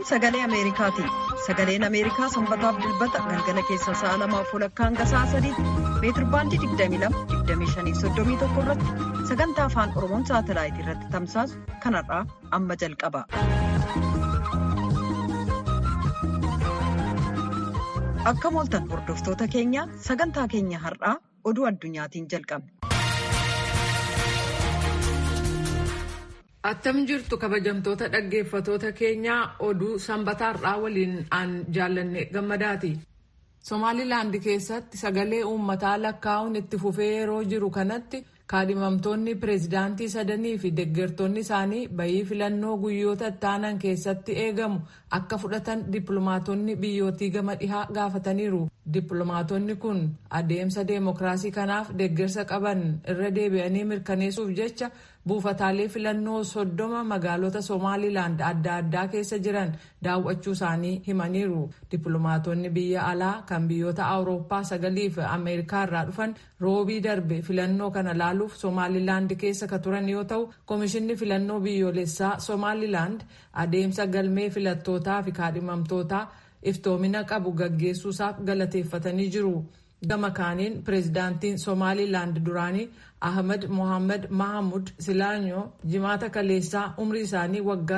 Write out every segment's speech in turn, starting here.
sagalee ameerikaati sagaleen ameerikaa sanbataaf dilbata galgala keessa sa'a lamaaf walakkaa hanga sa'a sadiitti meetirbaandii 22-25-31 irratti sagantaa afaan oromoon saatalaayitii irratti tamsaasu kanarraa amma jalqaba. akka mooltan hordoftoota keenya sagantaa keenya har'aa oduu addunyaatiin jalqabne. attam jirtu kabajamtoota dhaggeeffatoota keenyaa oduu sanbataa har'aa waliin aan jaallanne gammadaati. somaalilaand keessatti sagalee uummataa lakkaa'uun itti fufee yeroo jiru kanatti kaadhimamtoonni pireezidaantii sadanii fi deggertoonni isaanii bayii filannoo guyyoota ittaanan keessatti eegamu akka fudhatan dippiloomaatonni biyyootii gama dhihaa gaafataniiru. dippiloomaatonni kun adeemsa deemokiraasii kanaaf deggersa qaban irra deebi'anii mirkaneessuuf jecha buufataalee filannoo soddoma magaalota somaalilaand adda addaa keessa jiran daawwachuu isaanii himaniiru dippiloomaatonni biyya alaa kan biyyoota awurooppaa sagalii fi ameerikaa irraa dhufan roobii darbe filannoo kana laaluuf somaalilaand keessa ka turan yoo ta'u koomishinni filannoo biyyoolessaa somaalilaand adeemsa galmee filattootaa fi kaadhimamtootaa iftoomina qabu gaggeessuusaaf galateeffatanii jiru. gama kaaniin pireezidaantiin somaalilaand duraanii ahmed mohaammed mahamud silaanyoo jimaata kaleessaa umrii isaanii waggaa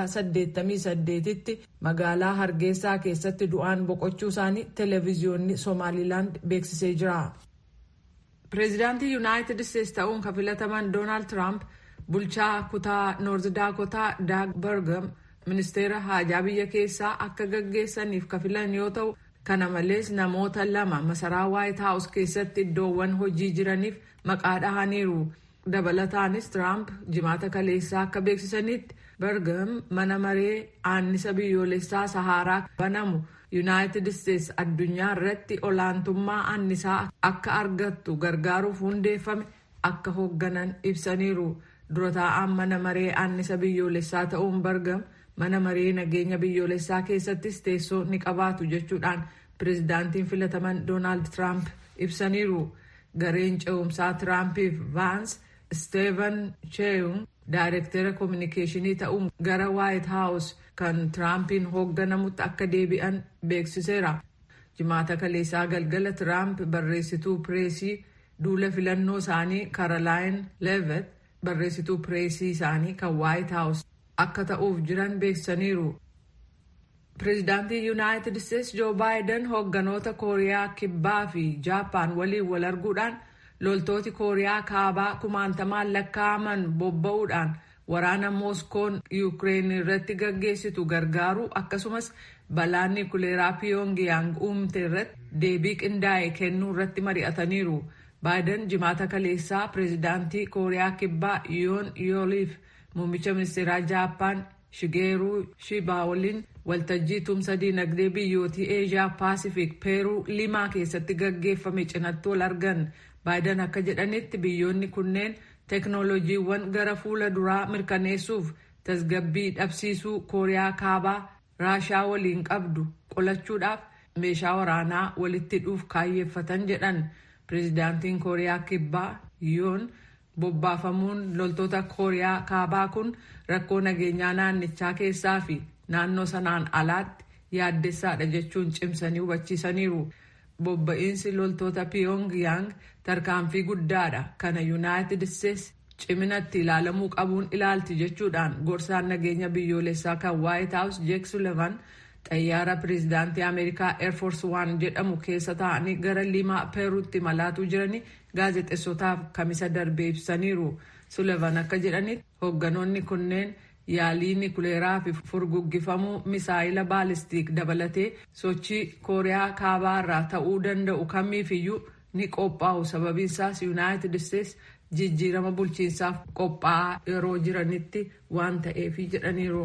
88tti magaalaa hargeysaa keessatti du'aan boqochuu isaanii televiziyoonni somaalilaand beeksisee jira. pireezidaantii yuunaayitid isteetsi ta'uun kan filataman doonaald tiraamp bulchaa kutaa noorz daakotaa daag bargam ministeera haajaa biyya keessaa akka gaggeessaniif kan filan yoo ta'u. kana malees namoota lama masaraa waayit haawus keessatti iddoowwan hojii jiraniif maqaa dhahaniiru dabalataanis tiraamp jimaata kaleessaa akka beeksisanitti bargam mana maree aannisa biyyoolessaa sahaaraa banamu yuunaayitid isteetsi addunyaa irratti olaantummaa aannisaa akka argattu gargaaruuf hundeeffame akka hoogganan ibsaniiru dura taa'aan mana maree aannisa biyyoolessaa ta'uun bargam. mana maree nageenya biyyoolessaa keessattis teessoo ni qabaatu jechuudhaan pireezidaantiin filataman doonaald tiraamp ibsaniiru gareen ce'umsaa tiraampiif vaans isteevan cheeyun daayirektera koominikeeshinii ta'uun gara waayit haawus kan tiraampiin hoogganamutti akka deebi'an beeksiseera jimaata kaleessaa galgala tiraamp barreessituu pireesii duula filannoo isaanii kaarolaayin leevet barreessituu pireesii isaanii kan waayit haawus akka ta'uuf jiran beeksisaniiru. pireezidaantii yuunaayitid isteetsi joo baayiden hoogganoota kooriyaa kibbaa fi jaappaan waliin wal arguudhaan loltooti kooriyaa kaabaa kumaantamaan lakkaa'aman bobba'uudhaan waraana mooskoon yuukireen irratti gaggeessitu gargaaru akkasumas balaa niikuleeraa piyoongiyaang uumte irratti deebii qindaa'e kennuu irratti mari'ataniiru. baayiden jimaata kaleessaa pireezidaantii kooriyaa kibbaa yoon yooliif muummicha ministeeraa jaappaan shigeeruu shibaa waliin waltajjii tumsa diinagdee biyyootii eeshiyaa paasifik peeruu limaa keessatti gaggeeffame cinatti wal argan baayiden akka jedhanitti biyyoonni kunneen teeknooloojiiwwan gara fuula duraa mirkaneessuuf tasgabbii dhabsiisuu kooriyaa kaabaa raashaa waliin qabdu qolachuudhaaf meeshaa waraanaa walitti hidhuuf kaayyeeffatan jedhan pireezidaantiin kooriyaa kibbaa yoon bobbaafamuun loltoota kooriyaa kaabaa kun rakkoo nageenyaa naannichaa keessaa fi naannoo sanaan alaatti yaaddessaadha jechuun cimsanii hubachiisaniiru. Bobba'iinsi loltoota Pyongyang tarkaanfii guddaadha kana Yuunaayitid Isteetsi ciminatti ilaalamuu qabuun ilaalti jechuudhaan gorsaan nageenya biyyoolessaa kan Waayit Haawus Jeek Sulevan xayyaara pireezidaantii Ameerikaa Airforce One jedhamu keessa taa'anii gara limaa peeruutti malaatuu jiranii gaazexeessotaaf kamisa darbee ibsaniiru. Sulevan akka jedhanitti hoogganoonni kunneen yaalii nikuleeraa fi furguggifamuu misaayila baalistiik dabalatee sochii kooriyaa kaabaa irraa ta'uu danda'u kamiifiyyuu ni qophaa'u sababiinsaas yuunaayitid isteetsi jijjiirama bulchiinsaaf qophaa'aa yeroo jiranitti waan ta'eef jedhaniiru.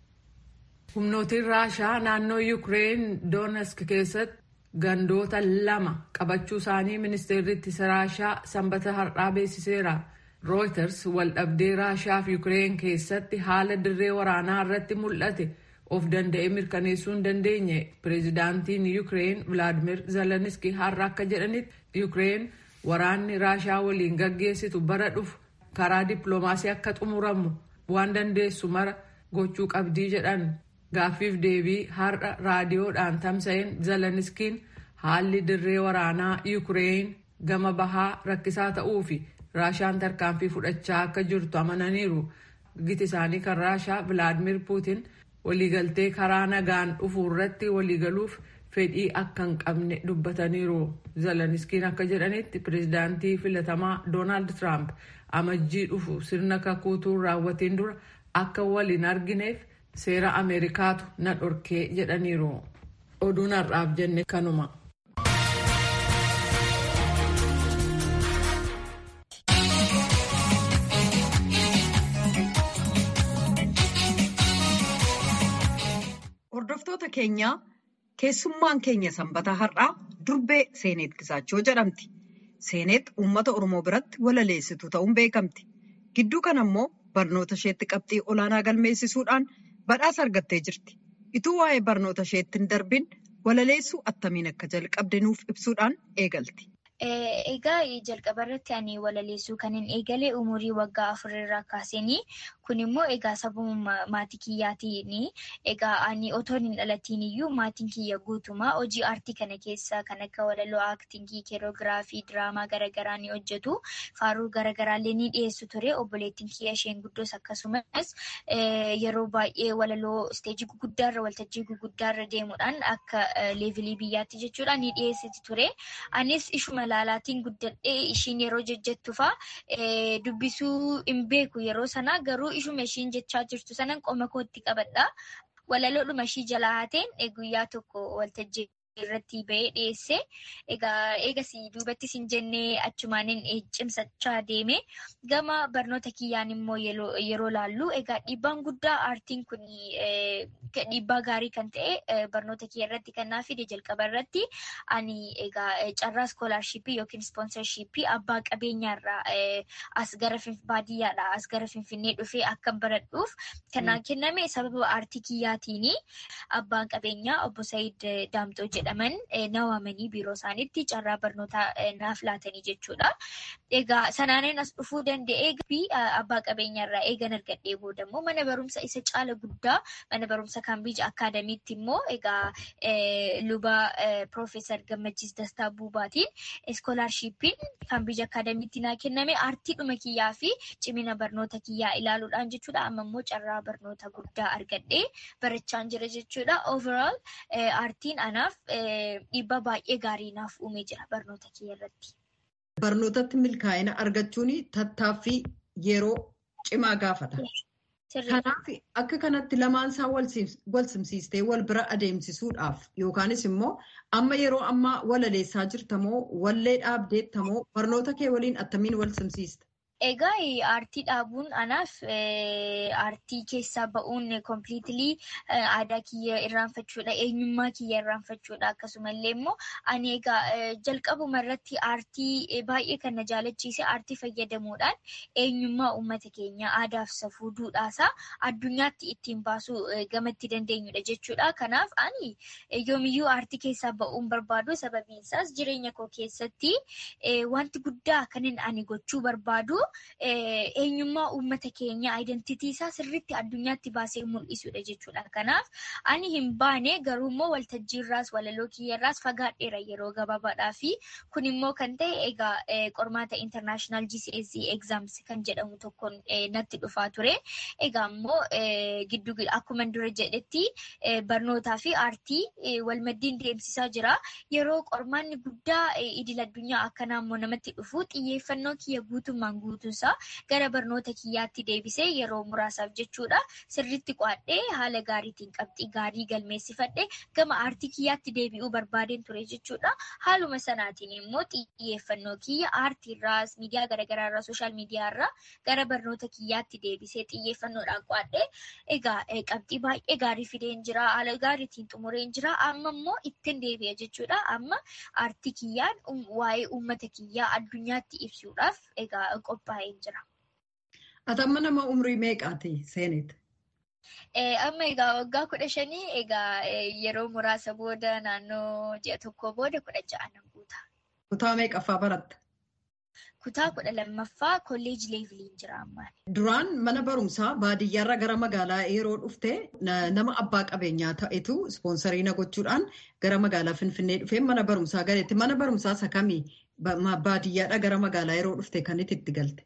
humnootiin raashaa naannoo yuukireen doonesk keessatti gandoota lama qabachuu isaanii ministeerri ittisa raashaa sanbata har'aa beeksiseera. rooyters waldhabdee raashaa fi yuukireen keessatti haala dirree waraanaa irratti mul'ate of danda'ee mirkaneessuu hin dandeenye pireezidaantiin yuukireen vilaadimir zeleniski har'a akka jedhanitti yuukireen waraanni raashaa waliin gaggeessitu bara dhufu karaa dippiloomaasii akka xumuramu waan dandeessu mara gochuu qabdii jedhan gaaffiif deebii har'a raadiyoodhaan tamsa'een zeleniskiin haalli dirree waraanaa yuukireen gama bahaa rakkisaa ta'uu fi raashaan tarkaanfii fudhachaa akka jirtu amananiiru giti isaanii kan raashaa vilaadimir puutin waliigaltee karaa nagaan dhufuu irratti waliigaluuf fedhii akka hin qabne dubbataniiru zeleniskiin akka jedhanitti pireezidaantii filatamaa doonaald tiraamp amajjii dhufu sirna kakuutuu raawwatiin dura akka waliin argineef seera ameerikaatu na dhorkee jedhaniiru oduun har'aaf jenne kanuma. Hordoftoota keenyaa keessummaan keenya sanbata har'aa durbee Seeneet Gisaachoo jedhamti. Seeneet uummata Oromoo biratti walaleessituu ta'uun beekamti. Gidduu kana immoo barnoota isheetti qabxii olaanaa galmeessisuudhaan badhaasa argattee jirti. Ituu waa'ee barnoota isheetti hin darbin walaleessuu attamiin akka jalqabde nuuf ibsuudhaan eegalti. Egaa jalqaba irratti ani walaleessuu kan hin eegale umurii waggaa afurirraa kaaseenii kun immoo egaa sababa maatii kiyyaatiin egaa ani otoo hin dhalatiin iyyuu maatiin kiyya guutumaa hojii aartii kana keessa kan akka walaloo aaktingii keeroogiraafii diraamaa garaagaraa ni hojjetu faaruu garaagaraallee ni dhiyeessu ture obboleettiin kiyya isheen guddoos akkasumas yeroo baay'ee walaloo isteejii guguddaarra waltajjii guguddaarra deemuudhaan akka leevilii biyyaatti jechuudha ni dhiyeessiti ture anis ishuma laalaatiin guddadhee ishiin yeroo jejjettu fa'aa dubbisuu hin beeku yeroo sanaa garuu ishuma ishiin jechaa jirtu sanan qoma kootti qabadha. Walaloodhuma ishii jalaa haateen guyyaa tokko waltajjii irratti ba'ee dhiyeesse. Egaa eegasii duubattis hin jennee achumaaniin cimsachaa deeme. Gama barnoota kiyyaan immoo yeroo laallu egaa dhiibbaan guddaa aartiin kun dhiibbaa gaarii kan ta'e barnoota kiyya irratti kan naa fide jalqaba irratti ani egaa carraa iskoolaarshiippii yookiin ispoonsarshiippii abbaa qabeenyaarraa as gara baadiyyaadhaa as gara finfinnee dhufee akka baradhuuf kanaan kenname sababa aartii kiyyaatiin abbaan qabeenyaa obbo Said Daamxoo jedhaman na waamanii biiroo isaaniitti carraa barnootaa naaf laatanii jechuudha. Egaa sanaaniin as dhufuu danda'ee fi abbaa qabeenyaarraa eegan argadhee booda immoo mana barumsa isa caala guddaa mana barumsa kaambiij akaadamiitti immoo egaa luba Piroofeesar Gammachiis Dastaa Buubaatiin iskoolaarshiippiin kaambiij akaadamiitti naa kenname aartiidhuma kiyyaa fi cimina barnoota kiyyaa ilaaluudhaan jechuudha. Amma immoo carraa barnoota guddaa argadhee barachaan jira jechuudha. Overall aartiin anaaf dhiibbaa baay'ee gaarii naaf uumee jira barnoota kiyya irratti. Barnootatti milkaa'ina argachuun tattaaffii yeroo cimaa gaafata. Kanaaf akka kanatti lamaan isaa wal simsiistee wal bira adeemsisuudhaaf yookaanis immoo amma yeroo ammaa walaleessaa jirtamoo wallee dhaabdeettamoo barnoota kee waliin attamiin wal simsiista? Egaa aartii dhaabuun anaaf aartii keessaa ba'uun kompiliitilii aadaa kiyya irraanfachuudha eenyummaa kiyya irraanfachuudha akkasumallee immoo ani egaa jalqabuma irratti aartii baay'ee kan na jaalachiise aartii fayyadamuudhaan eenyummaa uummata keenya aadaaf safuu duudhaasaa addunyaatti ittiin baasuu gamatti dandeenyudha jechuudha. Kanaaf ani yoomiyyuu aartii keessaa ba'uun barbaadu sababiin isaas jireenya koo keessatti wanti guddaa kanin ani gochuu barbaadu. eenyummaa uummata keenya aayidentitii isaa sirriitti addunyaatti baasee mul'isudha jechuudha. Kanaaf ani hin baane garuu immoo waltajjiirraas walaloo kiyyarraas fagaadheera yeroo gabaabaadhaa fi kun immoo kan ta'e egaa qormaata international GCSE exams kan jedhamu tokkoon natti dhufaa ture. Egaa immoo giddu akkuma dura jedhetti barnootaa fi aartii walmaddiin deemsisaa jira. Yeroo qormaanni guddaa idil addunyaa akkanaa immoo namatti dhufu xiyyeeffannoo kiyya guutummaan guutuusaa gara barnoota kiyyaatti deebisee yeroo muraasaaf jechuudha sirriitti qo'adhee haala gaariitiin qabxii gaarii galmeessifadhe gama aartii kiyyaatti deebi'uu barbaadeen ture jechuudha haaluma sanaatiin immoo xiyyeeffannoo kiyya aartiirraas miidiyaa garaagaraarraa sooshaal miidiyaarraa gara barnoota kiyyaatti deebisee xiyyeeffannoodhaan qo'adhee egaa qabxii baay'ee gaarii fideen jira haala gaariitiin xumureen jira amma immoo ittiin deebi'a jechuudha amma aartii kiyyaan waa'ee uummata kiyyaa addunyaatti ibsuudhaaf egaa qophaa'ee jira. Ati amma nama umrii meeqaati seenet? Amma egaa waggaa kudha shanii egaa yeroo muraasa booda naannoo ji'a tokko booda kudha ja'a nan guuta. Kutaa meeqaffaa baratta? kutaa kudha lammaffaa kolleeji leeviliin jira ammaan. Duraan mana barumsaa baadiyyaarraa gara magaalaa yeroo dhufte nama abbaa qabeenyaa ta'etu ispoonsarii na gochuudhaan gara magaalaa Finfinnee dhufee mana barumsaa galeetti. Mana barumsaa isa kamii baadiyyaadhaa gara magaalaa yeroo dhufte kan itti galte?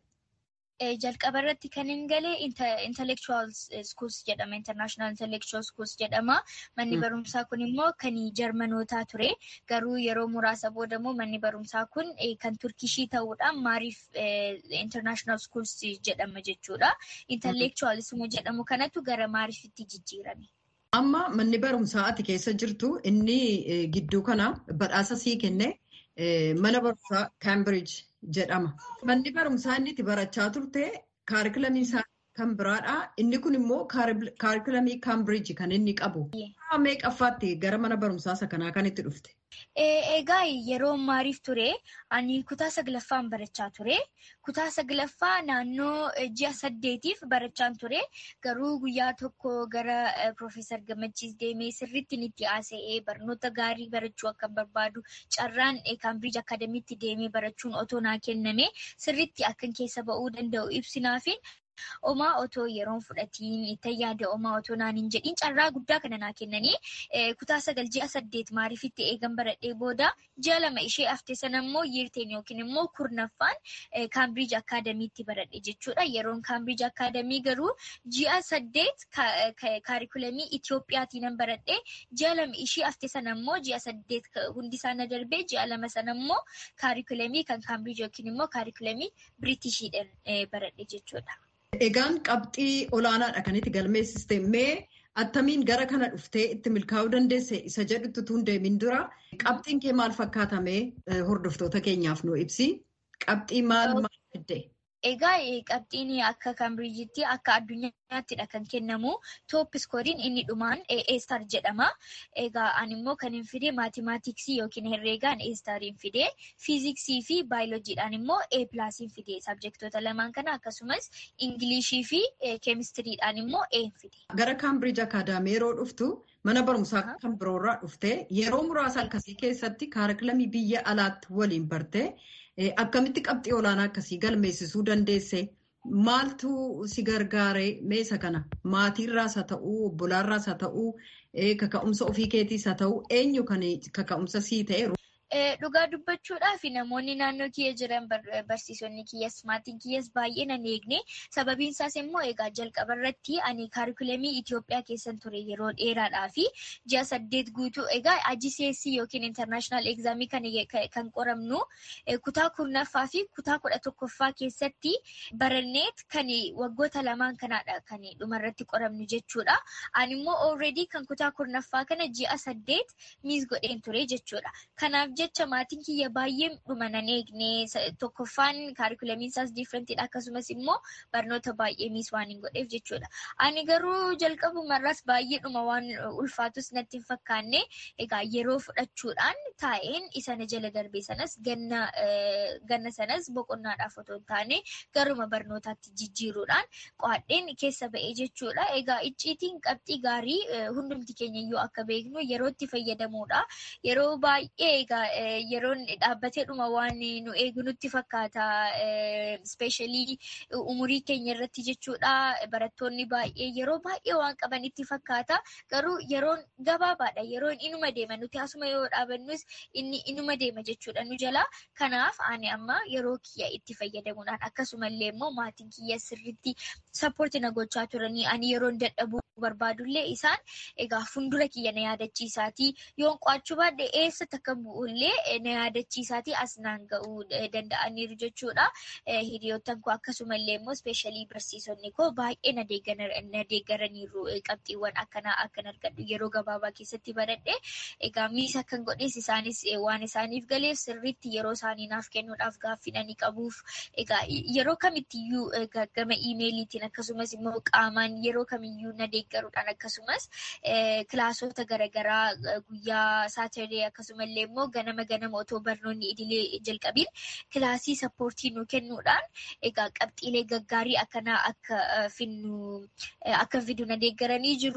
jalqaba irratti kan hin galee intellectual schools jedhama international intellectual schools jedhama manni barumsaa kun immoo kan jarmanootaa ture garuu yeroo muraasa booda immoo manni barumsaa kun kan turkishii ta'uudhaan maariif international schools jedhama jechuudha intellectualism jedhamu kanatu gara maariifitti jijjiirame. Amma manni barumsaa ati keessa jirtu inni gidduu kana badhaasa sii kenne mana barumsaa Cambridge jedhama. Manni barumsaa inni itti barachaa turte kaarikulamii isaa kan biraadha. Inni kun immoo kaarikulamii Cambridge kan inni qabu. Meeqaffaatti gara mana barumsaa isa kanaa kan itti dhufte? Egaa yeroo maariif ture ani kutaa saglaffaan barachaa ture. Kutaa saglaffaa naannoo ji'a saddeetiif barachaan ture. Garuu guyyaa tokko gara Profeesar Gammachiis deemee sirriitti itti haasa'ee barnoota gaarii barachuu akka barbaadu carraan Kaambiriij Akaadamiitti deemee barachuun otoo naa kenname sirriitti akkan keessa ba'uu danda'u ibsinaafin. Omaa otoo yeroon fudhatiin itti yaada omaa otoo naan hin jedhiin carraa guddaa kana naa kennanii kutaa sagal ji'a saddeet maariifitti eegan baradhee booda ji'a lama ishee hafte sana immoo yiirteen yookiin immoo kurnaffaan kaambiriij akaadamiitti baradhe jechuudha. Yeroon kaambiriij akaadamii garuu ji'a saddeet kaarikulamii Itiyoophiyaatiin nan baradhee ji'a lama ishee hafte sana immoo ji'a saddeet hundi isaanii darbee ji'a lama sana immoo kaarikulamii kan kaambiriij yookiin immoo kaarikulamii Biriitishiidhaan baradhe jechuudha. Egaan qabxii olaanaadha kan itti galmeessiste mee attamiin gara kana dhuftee itti milkaa'uu dandeesse isa jedhutu tun deemin dura qabxiin kee maal fakkaatamee hordoftoota keenyaaf nu ibsi qabxii maal maal fidde? Egaa qabxiin akka kaambiriijitti akka addunyaattiidha kan kennamu toop iskooriin inni dhumaan eestar jedhama. Egaa ani immoo kan hin fide maatimaatiksii yookiin herreegaan eestariin fide fiiziksii fi baayiloojiidhaan immoo e pilaasiin fide sabjektoota lamaan kana akkasumas ingilishii fi keemistiriidhaan immoo e fide. Gara kaambiriij akaadaamii yeroo dhuftu mana barumsaa kan biroorraa dhufte yeroo muraasa akkasii keessatti kaarikulamii biyya alaatti waliin barte. Akkamitti qabxii olaanaa akkasii galmeessisuu dandeesse? Maaltu si gargaare meesa kana? Maatiirraas haa ta'uu, obbolaarraas haa ta'uu, kaka'umsa ofii keetiis haa ta'uu, eenyu kan kaka'umsa sii ta'e? Dhugaa dubbachuudhaaf namoonni naannoo kiyya jiran barsiisonni kiyyas maatiin kiyyas baay'ee nan eegne sababiin isaas immoo egaa jalqaba irratti ani kaarikulamii Itoophiyaa keessan ture yeroo dheeraadhaa fi ji'a saddeet guutuu egaa ajiseessii yookiin intarnaashinaal egzaamii kan qoramnu kutaa kurnaffaa fi kutaa kudha tokkoffaa keessatti baranneet kan waggoota lamaan kanaadha kan dhumarratti qoramnu jechuudha. Ani immoo already kan kutaa kurnaffaa kana ji'a saddeet miis godheen ture jechuudha. Kanaaf jecha maatiin kiyya baay'ee dhuma nan eegne tokkoffaan kaarikulamiin isaas diifrentiidha akkasumas immoo barnoota baay'ee miis waan hin godheef jechuudha. Ani garuu jalqabumarraas baay'ee dhuma waan ulfaatus natti hin fakkaanne egaa yeroo fudhachuudhaan taa'een isa na jala darbee sanas ganna sanas boqonnaadhaaf otoo hin taane garuma barnootaatti jijjiiruudhaan qo'adheen keessa ba'ee jechuudha. Egaa icciitiin qabxii gaarii hundumti keenya iyyuu akka beeknu yerootti fayyadamuudha. Yeroo baay'ee egaa yeroon dhaabbatee dhuma waan nu eegnutti fakkaata. Ispeeshaalii umurii keenya irratti jechuudha. Barattoonni baay'ee yeroo baay'ee waan qaban itti fakkaata. Garuu yeroon gabaabaadha. Yeroon inuma deema. Nuti asuma yoo dhaabannus inni inuma deema jechuudha nu jala. Kanaaf ani amma yeroo kiyya itti fayyadamuudhaan akkasumallee immoo maatiin kiyya sirriitti sappoorti na gochaa turanii ani yeroon dadhabuu barbaadullee isaan egaa fuuldura kiyya na yaadachiisaatii yoon qo'achuu baadhee eessatti akka bu'ullee na yaadachiisaatii as naan ga'uu danda'aniiru jechuudha. Hiriyoottan koo akkasumallee immoo ispeeshaalii barsiisonni koo baay'ee na deeggaraniiru qabxiiwwan akkanaa akkan argadhu yeroo gabaabaa keessatti baradhe egaa miisa kan godhes isaanis waan isaaniif galeef sirriitti yeroo isaanii naaf kennuudhaaf gaaffinanii qabuuf egaa yeroo kamittiyyuu gama iimeeliitiin akkasumas immoo qaamaan yeroo kamiyyuu na deeggaruudhaan akkasumas kilaasota garaagaraa guyyaa saataree akkasumallee immoo ganama ganama otoo barnoonni idilee jalqabiin kilaasii sappoortii nu kennuudhaan egaa qabxiilee gaggaarii akkanaa akka finnu akka fidu na deeggaranii jiru.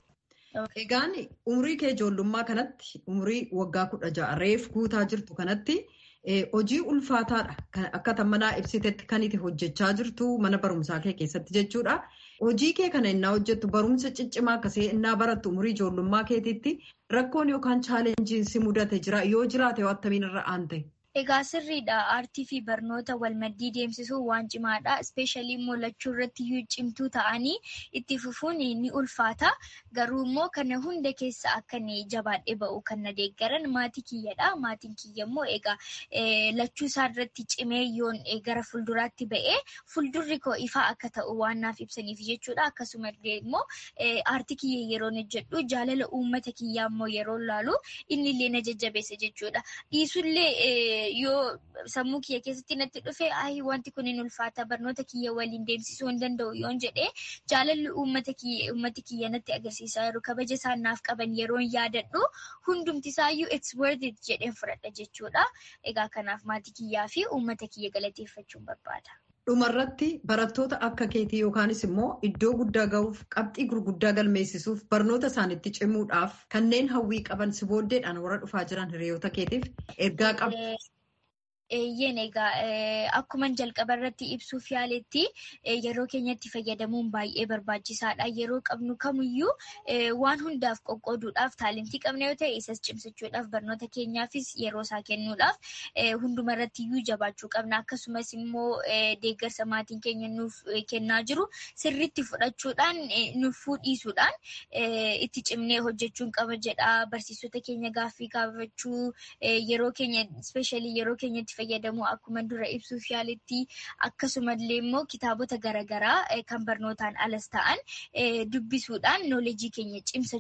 Egaan umurii kee ijoollummaa kanatti umurii waggaa kudha ja'a reef guutaa jirtu kanatti hojii ulfaataadha akka tammanaa ibsitetti kan itti hojjechaa jirtu mana barumsaa kee keessatti jechuudha. Hojii kee kana innaa hojjettu barumsa ciccimaa akkasii innaa barattu umurii ijoollummaa keetiitti rakkoon yookaan chaalenjiin si mudate jira yoo jiraate attamiin irra aante. Egaa sirriidha. Aartii fi barnoota walmaddii deemsisuun waan cimaadha. Ispeeshaalii immoo lachuu irratti iyyuu cimtuu ta'anii itti fufuun ni ulfaata. Garuu immoo kana hunda keessa akka jabaadhee ba'u kan na deeggaran maatii kiyyadha. Maatiin kiyya immoo egaa lachuu isaa irratti cimee yoon gara fuulduraatti ba'ee fuuldurri koo ifaa akka ta'u waan naaf ibsaniif jechuudha. Akkasumallee immoo aartii kiyya yeroo hojjedhu jaalala uummata kiyyaa immoo yeroo laalu inni illee na jajjabeessa jechuudha. Dhiisullee yoo sammuu kiyya keessatti natti dhufe ayi wanti kun hin ulfaata barnoota kiyya waliin deemsisuu hin danda'u yoon jedhee jaalalli uummati kiyya natti agarsiisaa jiru kabaja isaan naaf qaban yeroon yaadadhu hundumti isaayyuu it's worth it jedheen fudhadha jechuudha. Egaa kanaaf maatii kiyyaa fi uummata kiyya galateeffachuun barbaada. Dhumarratti barattoota akka keetii yookaanis immoo iddoo guddaa gahuuf qabxii gurguddaa galmeessisuuf barnoota isaaniitti cimuudhaaf kanneen hawwii qaban si booddeedhaan warra dhufaa jiran hiriyoota keetiif ergaa qabu. Eeyyeen egaa akkuma jalqaba irratti ibsuuf yaaletti yeroo keenyatti fayyadamuun baay'ee barbaachisaadha. Yeroo qabnu kamiyyuu waan hundaaf qoqqooduudhaaf taalentii qabna yoo ta'e isas cimsachuudhaaf barnoota keenyaafis yeroo isaa kennuudhaaf hunduma irratti iyyuu jabaachuu qabna. Akkasumas immoo deeggarsa maatiin keenya nuuf kennaa jiru sirriitti fudhachuudhaan nuuf dhiisuudhaan itti cimnee hojjechuun qaba jedha. Barsiisota keenya gaaffii gaafachuu yeroo keenya ispeeshaalii yeroo keenyatti fayyadamu akkuma dura ibsuuf yaaletti akkasumallee immoo kitaabota garaagaraa kan barnootaan alas ta'an dubbisuudhaan nooleejii keenya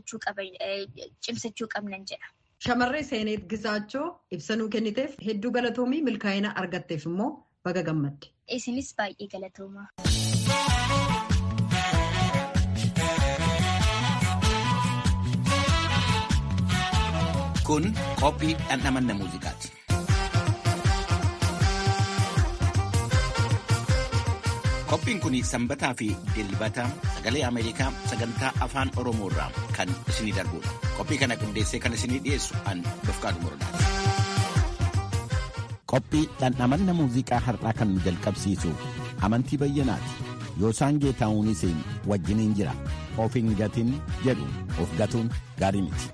cimsachuu qabnan jedha. Shamarree Seeneet Gisaachoo ibsanuu kenniteef hedduu galatoomii milkaa'ina argatteef immoo baga gammadde. Isinis baay'ee galatooma. Kun qophii dhandhamanna muuziqaati. Qophiin kun sanbataa fi dilbata sagalee Ameerikaa sagantaa afaan Oromoo irraa kan isinii darbudha. Qophii kana qindeessee kan isinii dhiyeessu an Dofqaadu Morodaati. Qophii dhandhamanna muuziqaa har'aa kan nu jalqabsiisu amantii bayyanaati. Yoosaan Geetaa'uunis wajjiniin jira. Of hin gatin jedhu of gatuun gaarii miti.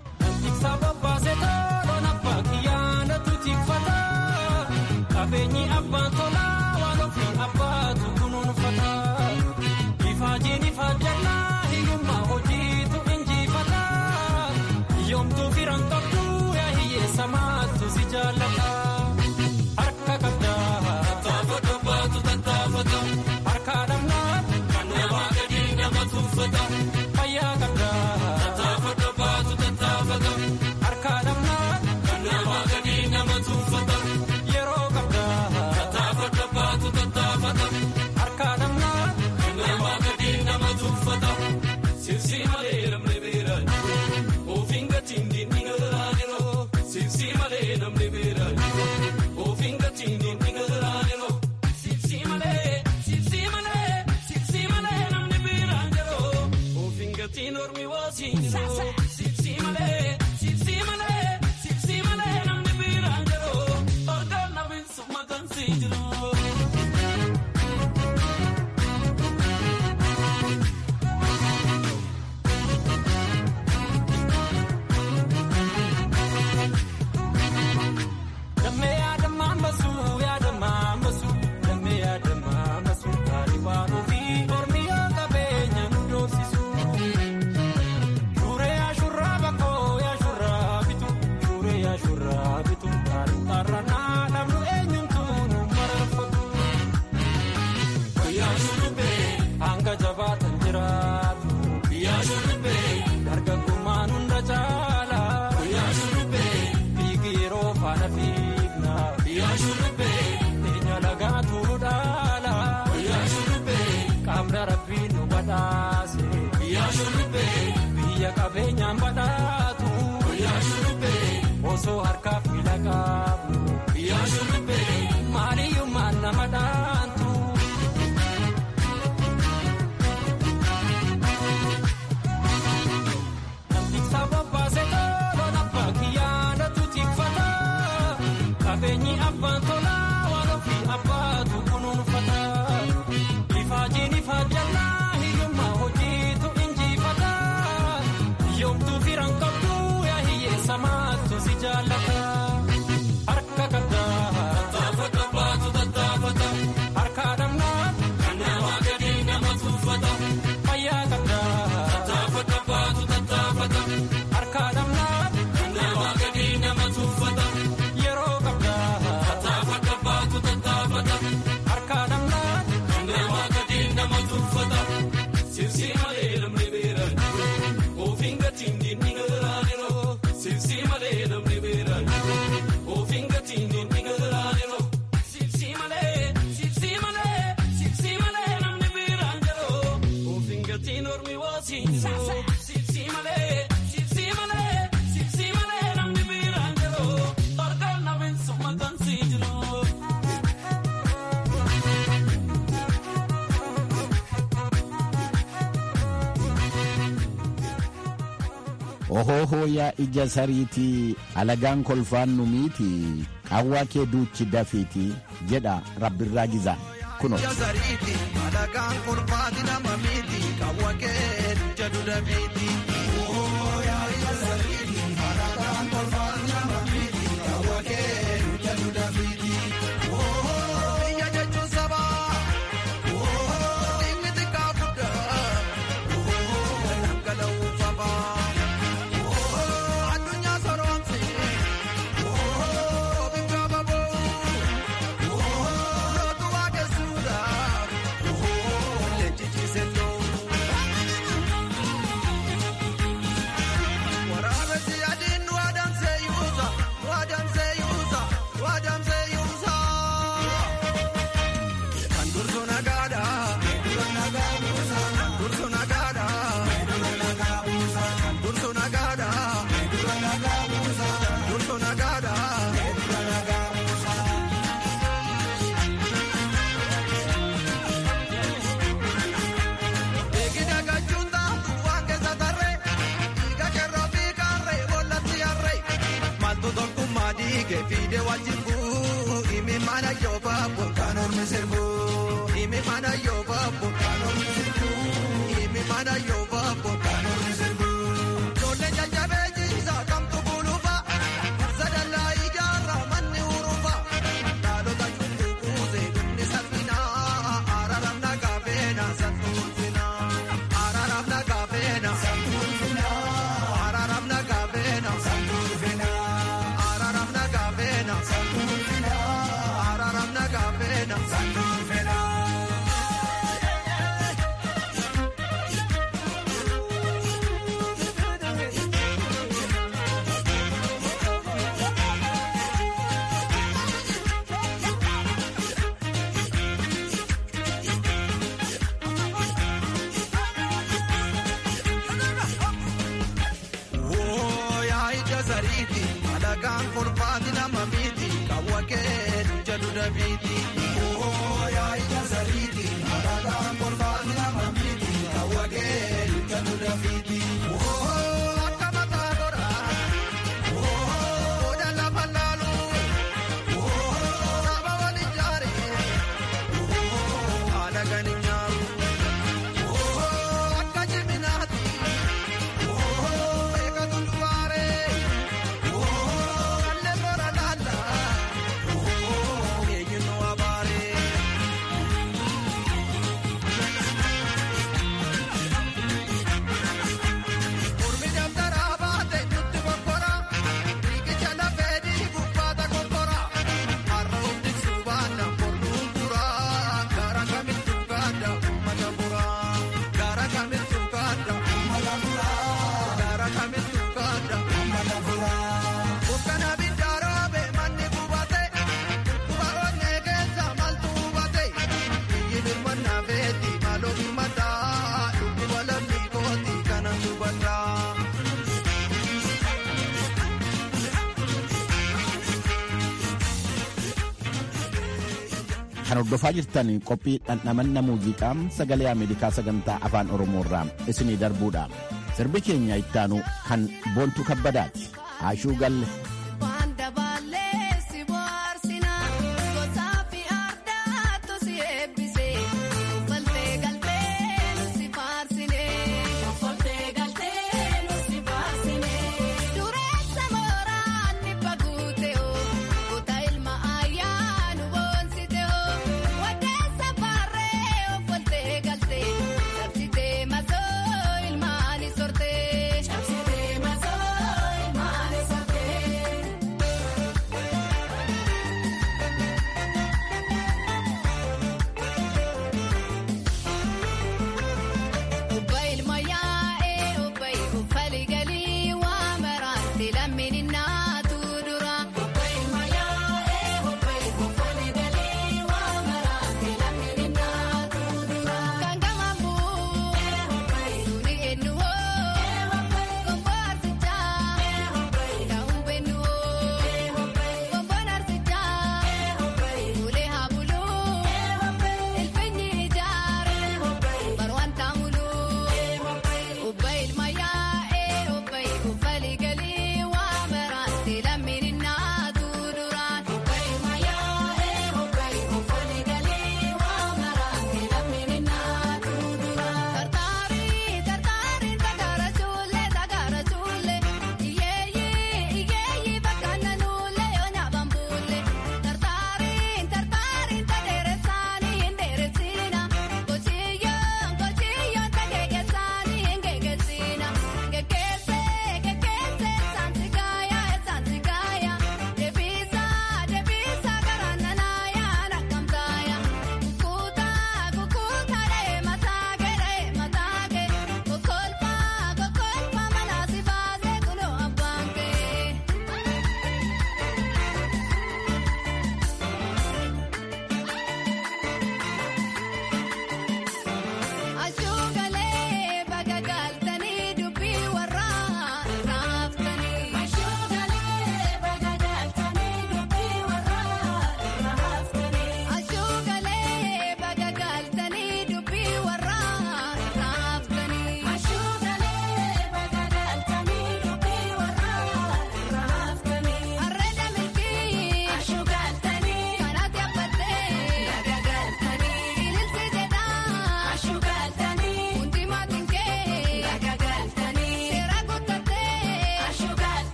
Qabeenyi abbaan tolaa waan ofii abbaatu kunuunfata. Ifaajiin ifaajjannaa hiyyummaa hojiitu injifata. Yoomtuu firan qabdu yaa hiyyeessa maattu si jaallata. Harka qabdaa tattaafata baatu tattaafata. Harka dhabnaa kan namaa gadi nama tuuffata. Fayyaa qabdaa tattaafata baatu tattaafata. Harka dhabnaa kan namaa gadi nama tuuffata. Yeroo qabdaa tattaafata baatu tattaafata. Harka dhabnaa kan namaa gadi nama tuuffata. Sibsi malee namni beeran ofiin gatiin diinni garaa jiroo. Sibsi malee namni beeran ofiin gatiin diinni garaa jiroo. Sibsi malee sibsi malee sibsi malee namni beeran jiroo. Ofiin gatiin ormi waasiin jiroo. Sibsi malee sibsi malee sibsi malee namni beeran jiroo. Orgaan namni summa gansii jiroo. Damee yaadamaa masu yaadamaa masu damee yaadamaa masu gaarii waan ofii mormii qabeenya nu doorsisu. Shuree ashurraa bakkoo yaashurraa bitu shuree yaashurraa bitu gaarii xaarranaa namnu eenyumtu nu mararfatu. Guyyaa shurrubbee hanga jabaatan jiraatu. Guyyaa shurrubbee dargaggummaan hunda caala. Guyyaa shurrubbee fiigi yeroo faana fiigna. Guyyaa shurrubbee teenya lagaa tuuru dhaala. Guyyaa shurrubbee qaamni rabbiin nu badhaase. Guyyaa shurrubbee biyya qabeenyaan badhaatu. Guyyaa shurrubbee osoo harkaaf miila qabu. Guyyaa shurrubbee maaliyyummaan nama dhaantu. Sababaa seetaa loon abbaa kiyyaadha tuutifata. Qabeenyi abbaa. abbaan tolaa waan ofii abbaatu kunuunfata. Ifaajiin ifaajjannaa hiyyummaa hojiitu injifata. Yoomtuu firan qabdu yaa hiyyeessa maattu si jaallata. Harka qabdaa tattaafata baatu tattaafata. Harka dhamnaa kan namaa gadi nama tuuffata. Fayyaa qabdaa tattaafata baatu tattaafata. Harka dhamnaa kan namaa gadi nama tuuffata. Yeroo qabdaa tattaafata baatu tattaafata. Harka dhamnaa kan namaa gadi nama tuuffata. Sibsi malee namni beeran ofiin gatiin diinni galaaniroo. Sibsi malee namni beeran ofiin gatiin diinni galaaniroo. Sibsi malee sibsi malee sibsi malee namni beeran jiroo. Ofiin gatiin ormi waasiinoo. Sibsi malee sibsi malee sibsi malee namni beeran jiroo. Harkaan namiin summatan si jiroo. ohoohoo yaa ija sariitii alagaan kolfaan nu miiti qawwaa kee duuchi dafiiti jedha rabbirraa gizaan kuno Jazariiti alagaan kolfaati nama miti qawwa kee jedhu dafiiti. Biyya jechuun sabaa inni xiqqaa guddaa dhangala'uu fafaa addunyaa soroomsi biyya baboo. Lootu waaqessuudhaaf leenjii ta'u. Waraabessi adiin nu adamsee yuusa, nu adamsee yuusa, nu adamsee yuusa. Kan dursu nagaadha. Kan dursu nagaadha. Kan dursu nagaadha. Kan dursu nagaadha. Eegina gachuuta waan keessa tarree dhiiga kerroo fi kaarree bollatti harree maaltu tokkummaa dhiigee fiidee wajjin bu'u himi mana yoo baaboo kan ormi sirbu himi mana yoo baaboo kan ormi sirbu himi mana yoo baaboo kan ormi sirbu. Ijoollee jajjabee jiisa kamtu buluufa sadallaa ijaarraa manni urufa dhaalota cuutuu kuusee dhumni salphinaa araram nagaa feena salphuufina araram nagaa feena salphuufina araram nagaa feena salphuufina araram nagaa feena salphuufina araram nagaa feena salphuufina. Wooyaa ija sariiti alagaan kolfaati nama miti qawwa kee jedhu dafiiti. Wooyaa ija sariiti alagaan kolfaati nama miti qawwa kee jedhu dafiiti. Woo akka mataa godhaa. Woo oda lafa laalu. Woo saba wal ijaaree. Woo haala gani nyaaru. Woo akka jiminaati. Gara kamittu kaadda. Gara kamittu kaadda. Bukkana biddaaroobe manni gubate. Guba onnee keessa maaltu hubate. Biyyi birmannaa feeti maaloo birmaddaa. Dubbi walamni kooti kana hubaddaa. kan hordofaa jirtan qophii dhandhamanna muuziqaa sagalee ameerikaa sagantaa afaan oromoo irraa isinii darbuudha sirbi keenya ittaanu kan boontuu kabbadaati haashuu galle Waan dabaalee si bohaarsinaa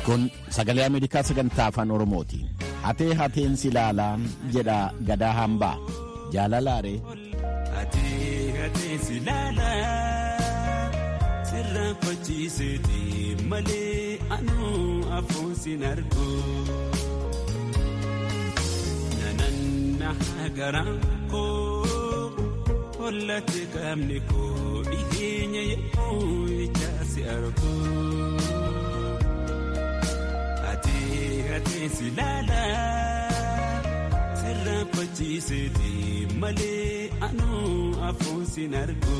Kun sagalee Ameerikaa sagantaa afaan Oromooti. Hatee hateen si ilaalaa jedha gadaa hambaa. Jaalalaaree. Hatee hatee si ilaalaa sirraa fachiiseeti malee anuu afuun sin argu. Nananna garaan koo hollate qaamni koo dhiyeenya yemmuu ijaa si argu. Hatee hatee si ilaalaa sirraa fachiiseeti malee anuu afuun sin argu.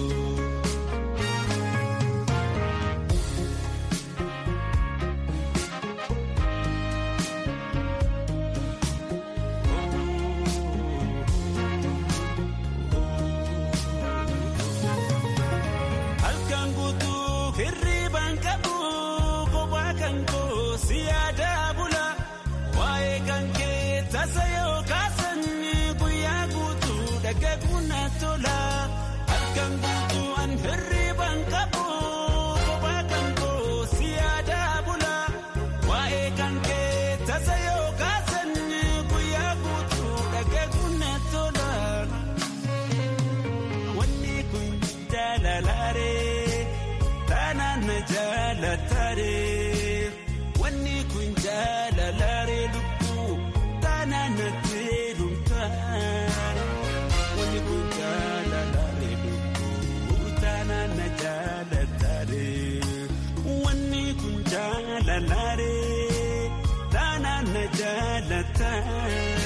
Halkan guutuu hirriibaan qabu kophaa kan koo si yaadaa bula waa'ee kan kee tasa yoo kaasan guyyaa guutuu dhagaguun na tola halkan guutuu an hirriibaan qabu kophaa kan koo si yaadaa bula waa'ee kan kee tasa yoo kaasan guyyaa guutuu dhagaguun na tola. Wanni kun jaalalaaree taanaan na jaalataaree wanni kun jaalalaaree lubbuu taanaan na teelumtaan wanni kun jaalalaaree lubbuu taanaan na jaalataaree wanni kun jaalalaaree taanaan na jaalataan.